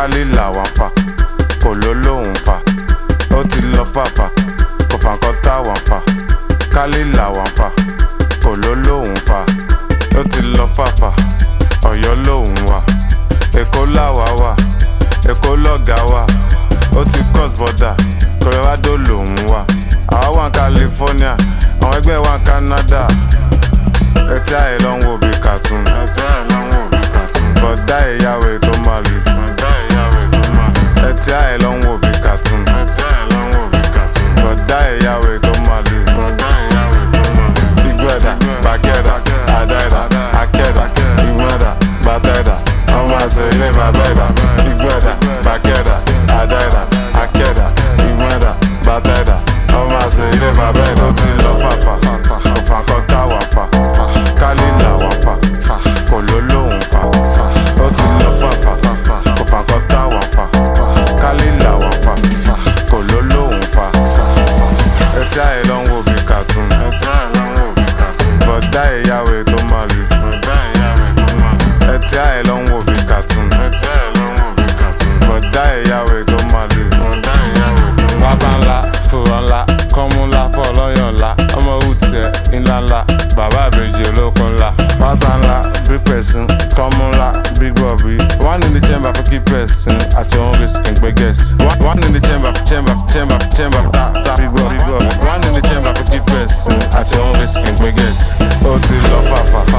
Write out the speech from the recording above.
kálí làwọn fà kò ló lóhùn fà ó ti lọ fàfà kò fà nǹkan táwọn fà kálí làwọn fà kò ló lóhùn fà ó ti lọ fàfà ọ̀yọ́ lóhùn wà èkó làwà wà èkó lọ́gà wà ó ti cross border colorado lòún wà àwa wà ní california àwọn ẹgbẹ́ wà ní canada ẹtí àyè ló ń wò bí cartoon ẹtí àyè ló ń wò bí cartoon bọ̀dá ìyàwó tó máa lù bọ̀dá ìyàwó tó máa lù ẹtí àyè ló ń wò bí cartoon ẹtí àyè ló ń wò bí cartoon bọ̀dá ìyàwó tó máa lù bọ̀dá ìyàwó tó máa lù ìgbẹ́dà bàkẹ́dà àdáìdà akẹ́dà ìgbẹ́dà bàtẹ́dà ọmọ àṣẹ ilé bàbẹ́dà ìgbẹ́dà bàkẹ́dà àdáìdà akẹ́dà ìgbẹ́dà bàtẹ́dà ọmọ àṣẹ ilé bàbẹ́dà ó ti lọ fàfà òfà kan táwà fà kálí làwọn fà kò ló lóhùn fà ó ti lọ fàfà òfà kan táwà fà kálí làwọn fà kò ló lóhùn fà ẹtí àyè ló ń wò bí cartoon ẹtí àyè ló ń wò bí cartoon bọ̀dá ìyàwó tó máa lù bọ̀dá ìyàwó tó máa lù ẹtí àyè ló ń wò bí cartoon ẹtí àyè ló ń wò bí cartoon bọ̀dá ìyàwó tó máa lù bọ̀dá ìyàwó tó máa lù. wábà ńlá fòrò ńlá kọ́mú ńlá fọlọ́yàn ńlá ọmọ òwútiẹ̀ ńlá ńlá bàbá àbèjì olókun ńlá wábà ńlá bí pẹ̀sìn kọ́mú ńlá bí gbọ̀bí one in the chamber for keep person àti òun risk ń gbé guess one in the chamber chamber chamber chamber ta ta bí gbọ̀ bí gbọ̀ one in the chamber for keep person àti òun risk ń gbé guess ó ti lọ fàfà